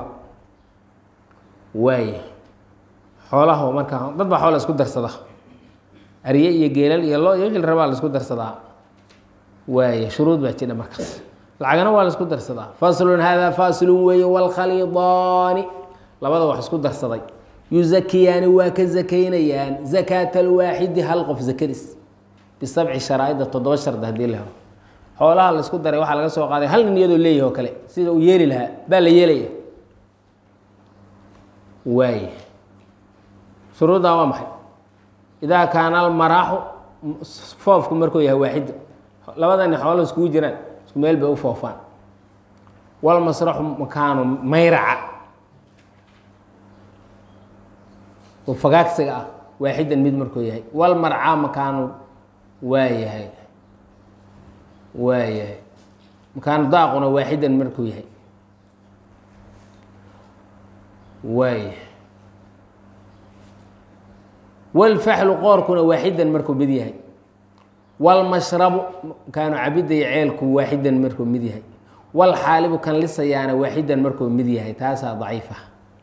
waay xoolaha markaa dad baa xoola isku darsada arye iyo geelal iyo lo iyo wixii la rabaa la isku darsadaa waay shuruud baa jira markaas lacagana waa la isku darsadaa faslun hada faslun weeye wاlkhalidaani labada wax isku darsaday yuzakiyaani waa ka zakaynayaan zakaata alwaaxidi hal qof zakadiis bisabci sharaa'ida toddoba shardi haddii la helo xoolaha la isku daray waxaa laga soo qaaday hal nin iyadoo leeyahi oo kale sida uu yeeli lahaa baa la yeelaya waay shuruuddaa waa maxay idaa kaana almaraaxu foofku markuu yahay waaxida labadani xoolo iskugu jiraan isku meel bay u foofaan walmasraxu makaanu mayraca oo fagaagsiga ah waaxidan mid markuu yahay walmarcaa makaanu waa yahay waa yahay makaanu daaquna waaxidan markuu yahay waa yahay walfaxlu qoorkuna waaxidan markuu mid yahay walmashrabu kaanu cabidda iyo ceelku waaxidan markuu mid yahay walxaalibu kan lisayaana waaxidan markuu mid yahay taasaa daciifa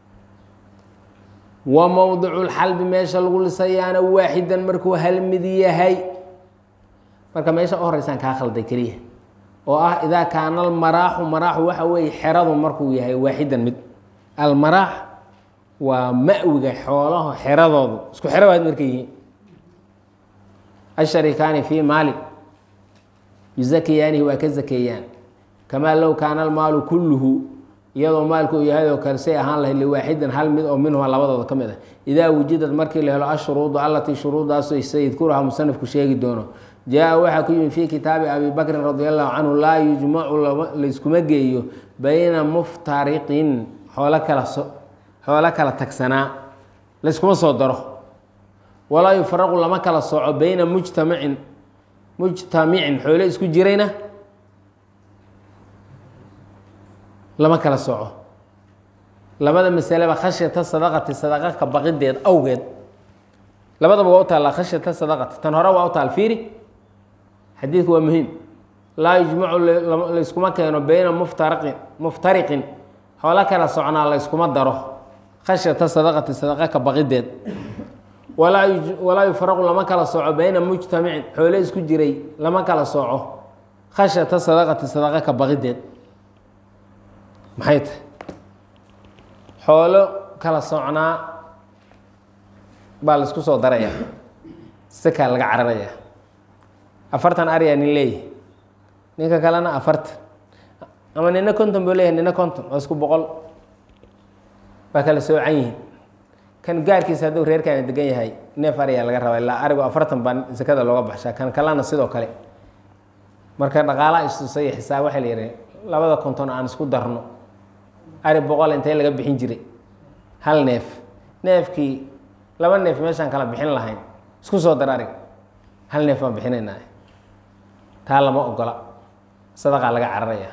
wa mowdicu lxalbi meesha lagu lisayaana waaxidan markuu hal mid yahay marka meesha u horeysaan kaa khalday keliya oo ah idaa kaana almaraaxu maraaxu waxa weeye xeradu markuu yahay waaxidan mid almaraax waa mawiga xoolaha xeradoodu isku xero waad markay yihiin asharikaani fii maalin yuzakiyaanihi waa ka zakeeyaan kamaa low kaana almaalu kulluhu iyadoo maalku uu yahay oo kale say ahaan lahayd liwaaxidin hal mid oo minhuma labadooda ka mid ah idaa wujidad markii la helo ashuruudu allatii shuruuddaasoo sayidkuruha musanifku sheegi doono jaa waxaa ku yimi fii kitaabi abi bakrin radi allahu canhu laa yujmacu layskuma geeyo bayna muftariqin xoolo kala xoolo kala tagsanaa layskuma soo daro walaa yufaraqu lama kala sooco bayna mujtamacin mujtamicin xoolo isku jirayna lama kala sooco labada masaleba khashyata sadaqati sadaqa ka baqideed awgeed labadaba waa u taallaa khashyata sadaqati tan hore waa u taal fiiri xadiidku waa muhiim laa yujmacu layskuma keeno bayna muftariqin muftariqin xoolo kala socnaa layskuma daro khashyata sadaqati sadaqa ka baqideed walaa yuj- walaa yufaraqu lama kala sooco bayna mujtamicin xoole isku jiray lama kala sooco khashyata sadaqati sadaqa ka baqideed maxay tahay xoolo kala socnaa baa la isku soo daraya sakaa laga cararaya afartan aryaa nin leeyahay ninka kalena afartan ama nina konton buu leeyahay nina konton waa isku boqol waa kala soocan yihiin kan gaarkiisa hadduu reerkaani degan yahay neef aryaa laga rabaa ilaa arigu afartan baa sakada looga baxshaa kan kalena sidoo kale marka dhaqaalaha istusay xisaab waxaa la yihi labada konton aan isku darno ari boqol intee laga bixin jiray hal neef neefkii laba neef meeshaan kala bixin lahayn isku soo dar arig hal neef baan bixinaynaa taa lama ogola sadaqaa laga cararaya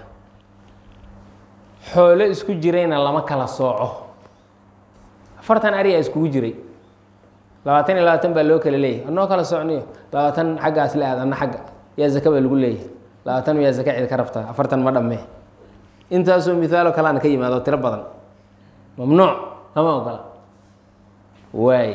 xoolo isku jirayna lama kala sooco afartan ariyaa iskugu jiray labaatan iyo labaatan baa loo kala leeyahy anoo kala socniyo labaatan xaggaas le aad ana xagga yaa zaka baa lagu leeyahay labaatan yaa zaka cid ka rabtaa afartan ma dhammee intaasoo mihaalo kaleana ka yimaado tiro badan mamnuuc lama ogola waay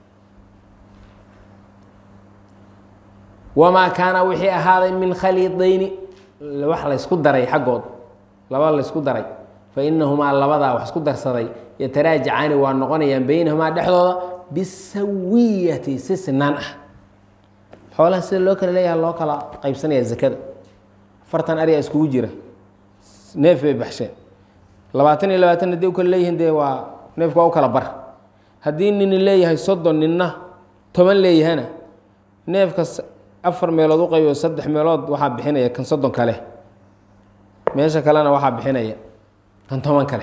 wamaa kaana wixii ahaaday min khaliidayni wax laysku daray xaggood laba laysku daray fa inahumaa labadaa wax isku darsaday yataraajacaani waa noqonayaan beynahumaa dhexdooda bisawiyati si sinaan ah xoolaha sida loo kala leeyaha loo kala qaybsanaya zakada afartan ariyaa iskugu jira neef bay baxsheen labaatan iyo labaatan haddii u kala leeyihiin dee waa neefku waa u kala bar haddii nini leeyahay soddon ninna toban leeyahana neefka afar meelood u qaybo saddex meelood waxaa bixinaya kan soddon kale meesha kalena waxaa bixinaya kan toban kale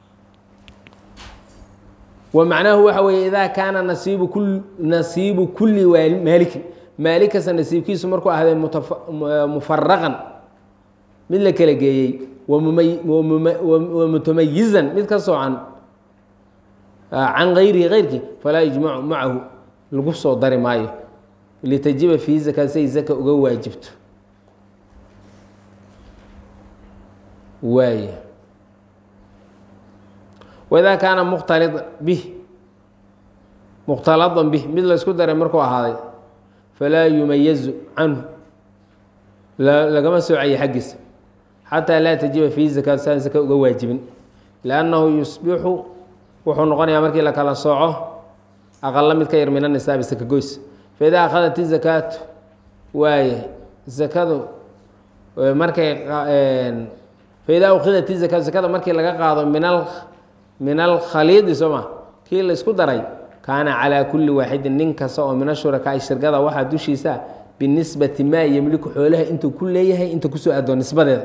wa macnaahu waxa weeye idaa kaana nasiibu kul nasiibu kulli waali- maalikin maalik kasta nasiibkiisu markuu ahday mutafa- mufaraqan mid la kala geeyey wamumay- wamuma- wa mutamayizan mid ka soocan can gayrihi gayrkii falaa yujmacu macahu lagu soo dari maayo litajiba fiihi zaka say zaka uga waajibto waay waidaa kaana mukhtalida bih mukhtaladan bih mid la isku daray markuu ahaaday falaa yumayazu canhu la- lagama soocayo xaggiisa xataa laa tajiba fiihi zakaatu saan zaka uga waajibin liannahu yusbixu wuxuu noqonayaa markii la kala sooco aqala mid ka yar min anisaabi saka goys faidaa akhadat izakaatu waaye zakadu markay faidaa ukhidat izakaatu zakada markii laga qaado min al min alkhaliidi soo ma kii la isku daray kaana calaa kulli waaxidin nin kasta oo min ashurakaai shirkada waxaa dushiisa binisbati maa yemliku xoolaha intuu ku leeyahay inta kusoo aadoo nisbadeeda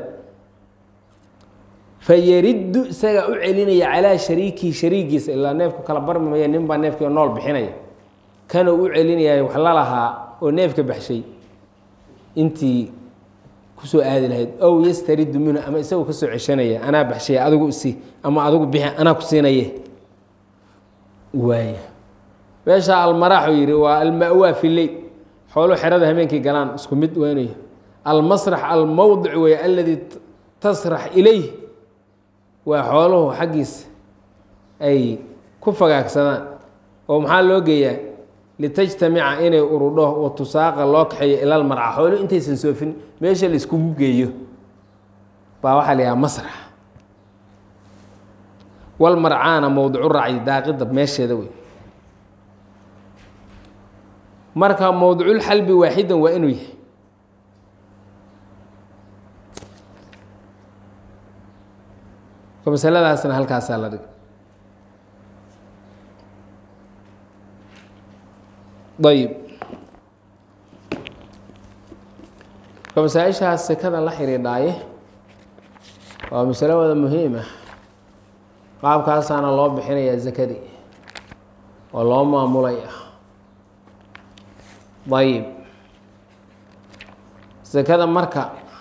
fayariddu isagaa u celinaya calaa shariikihi shariigiisa ilaa neefku kala barmi maya nin baa neefkii nool bixinaya kanuu u celinaya wax la lahaa oo neefka baxshay intii kusoo aadi lahayd ow yastaridu minhu ama isagoo kasoo ceshanaya anaa baxshay adigu isi ama adigu bixi anaa ku siinaye waaya meesha almaraaxu yihi waa alma'waa fi leyl xoolo xerada habeenkii galaan isku mid weynayo almasrax almowdic wey aladii tasrax ilayh waa xooluhu xaggiisa ay ku fagaagsadaan oo maxaa loo geeyaa litajtamica inay urudho wa tusaaqa loo kaxeeyo ilal marca xooluhu intaysan soofin meesha la iskugu geeyo baa waxaa la yidhaha masrax walmarcaana mowdicu racyi daaqida meesheeda wey marka mowdiculxalbi waaxidan waa inuu yahay ka masaladaasna halkaasaa la dhigay ayib ka masaa-ishaas sekada la xidhiidhaaye waa masalo wada muhiim ah qaabkaasaana loo bixinayaa zakadii oo loo maamulaya ayib sekada marka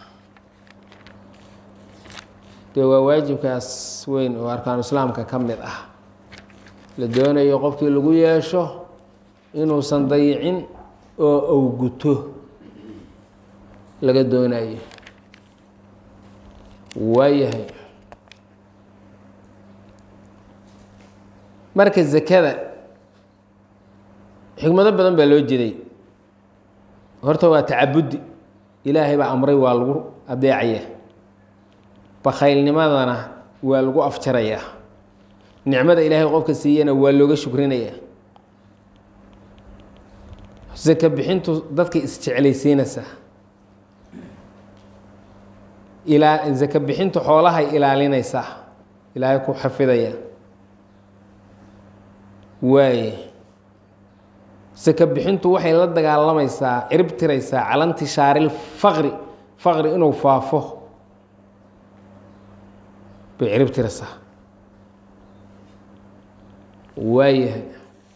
dee waa waajibkaas weyn oo arkaanu islaamka ka mid ah la doonayo qofkii lagu yeesho inuusan dayicin oo owguto laga doonayo waayahay marka zakada xikmado badan baa loo jeeday horta waa tacabudi ilaahay baa amray waa lagu adeecaya bakhaylnimadana waa lagu afjarayaa nicmada ilaahay qofka siiyana waa looga shukrinaya saka bixintu dadka isjeclaysiinaysaa ilaa saka bixintu xoolahay ilaalinaysaa ilaahay ku xafidaya waaye saka bixintu waxay la dagaalamaysaa cirib tiraysaa calantishaaril faqri faqri inuu faafo bay cirib tiraysaa waayahay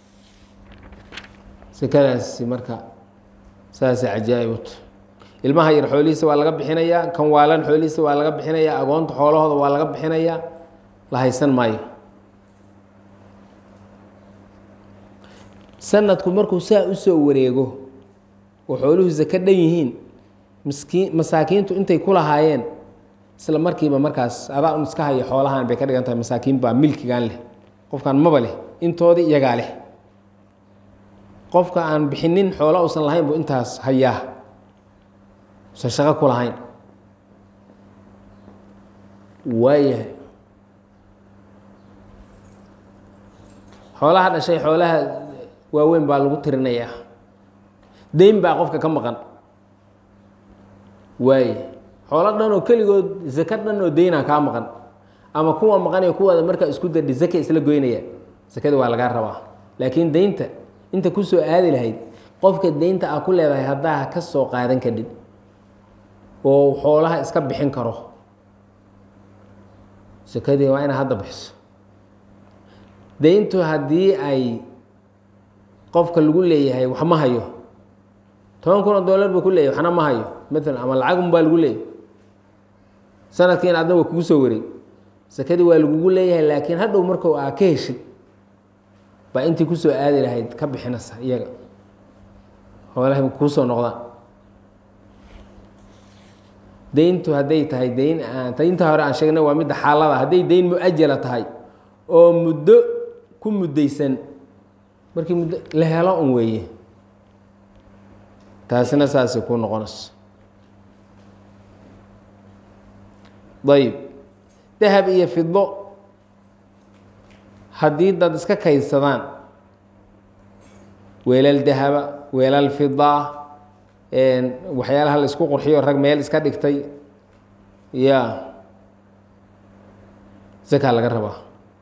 sekadaasi marka saasay cajaa'ibut ilmaha yar xoolihiisa waa laga bixinayaa kan waalan xoolihiisa waa laga bixinayaa agoonta xoolahooda waa laga bixinayaa la haysan maayo sanadku markuu saa usoo wareego oo xooluhu sako dhan yihiin miskiin masaakiintu intay ku lahaayeen isla markiiba markaas adaa un iska haya xoolahan bay ka dhigan tahay masaakiin baa milkigan leh qofkan maba leh intoodii iyagaa leh qofka aan bixinin xoola uusan lahayn buu intaas hayaa usan shaqo ku lahayn waayahay xoolaha dhashay xoolaha waaweyn baa lagu tirinayaa deyn baa qofka ka maqan waaye xoolo dhan oo keligood zako dhan oo deynaa kaa maqan ama kuwa maqanaya kuwaada markaa isku dardhi zaka isla goynaya sakada waa lagaa rabaa laakiin deynta inta kusoo aadi lahayd qofka deynta aa ku leedahay haddaa ka soo qaadan kadhib oo xoolaha iska bixin karo sakadii waa inaa hadda bixiso deyntu haddii ay qofka lagu leeyahay wax ma hayo toban kun oo dollar buu ku leeyahy waxna ma hayo maalan ama lacagun baa lagu leeyahy sanadkiina adna waa kugu soo wareeg sakadii waa lagugu leeyahay laakiin hadhow markau aa ka heshid baa intii kusoo aadi lahayd ka bixinaysa iyaga xoolahay kuusoo noqdaan deyntu hadday tahay deyn deynta hore aan sheegnay waa midda xaalada hadday deyn mu-ajala tahay oo muddo ku muddaysan markii muddo la helo un weeye taasina saasay ku noqonayso ayb dahab iyo fido haddii dad iska kaydsadaan weelal dahaba weelal fidaa waxyaalaha la isku qurxiyo rag meel iska dhigtay ya zakaa laga rabaa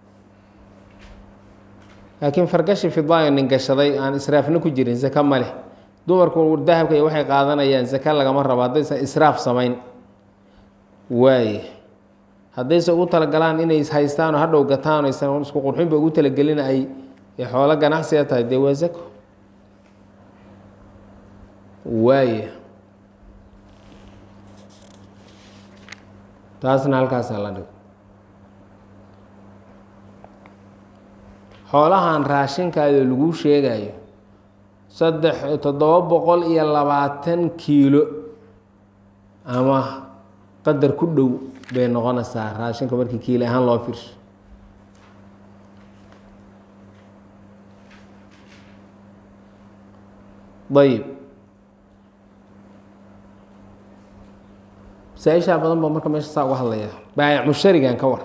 laakiin fargashi fidaayo nin gashaday aan israafna ku jirin zaka ma leh dumarku dahabka iyo waxay qaadanayaan zaka lagama rabo haddaysan israaf samayn waaye haddayse ugu talagalaan inay haystaan oo hadhow gataan aysan isku qurxinba ugu talagelin ay xoolo ganacsiga tahay dee waa zako waaye taasna halkaasaa la dhigo xoolahan raashinkaadoo laguu sheegayo saddex toddoba boqol iyo labaatan kiilo ama qadar ku dhow bay noqonaysaa raashinka markii kiilo ahaan loo fiirso ayib masaaishaa badan ba marka meesha saa uga hadlaya baayac musharigan ka war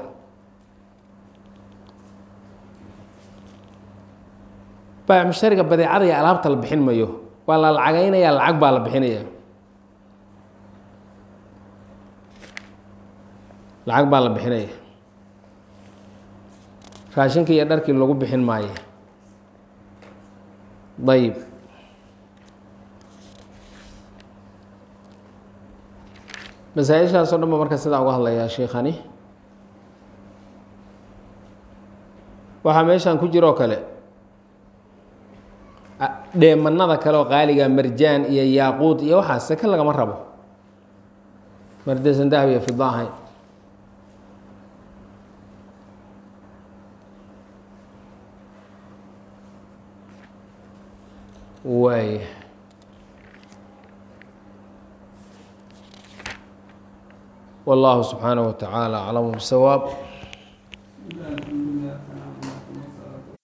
baayac mushariga badeecada iyo alaabta la bixin mayo waa la lacagaynaya lacag baa la bixinaya lacag baa la bixinaya raashinkii iyo dharkii lagu bixin maayo ayib masaaishaas o dhan ba marka sidaa uga hadlayaa sheikani waxaa meeshan ku jiroo kale dheemanada kale oo qaaliga marjaan iyo yaaquud iyo waxaas seke lagama rabo mardaysan dahab iyo fida ahayn waay والله سبحانه وتعالى أعلم بالصواب